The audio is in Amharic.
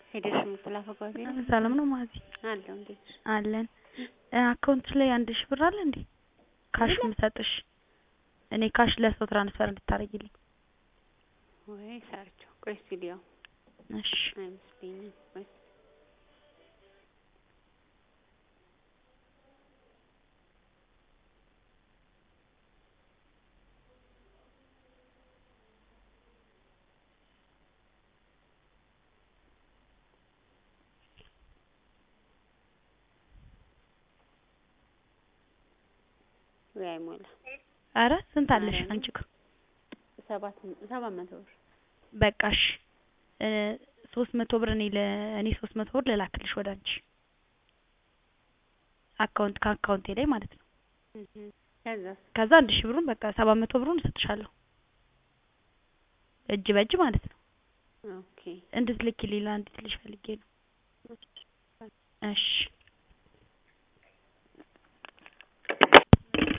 ሄደሽ የምትላከው ጋዜ ነው ሰላም ነው ማዚ አለው እንዴት ነሽ? አለን አካውንትሽ ላይ አንድ ሺህ ብር አለ እንዴ ካሽ ምሰጥሽ እኔ ካሽ ለሰው ትራንስፈር እንድታረጊልኝ ወይ ሰርቸው ቆይ እስኪ ልየው እሺ አይመስለኝም ቆይ እስኪ ወይ አይሞላ አረ ስንት አለሽ አንቺ ጋር ሰባት ሰባት መቶ ብር በቃሽ ሶስት መቶ ብር እኔ ለ እኔ ሶስት መቶ ብር ልላክልሽ ወደ አንቺ አካውንት ከአካውንቴ ላይ ማለት ነው ከዛስ ከዛ አንድ ሺህ ብሩን በቃ ሰባት መቶ ብሩን እሰጥሻለሁ እጅ በእጅ ማለት ነው ኦኬ እንድትልኪልኝ ለአንዲት ልጅ ፈልጌ ነው እሺ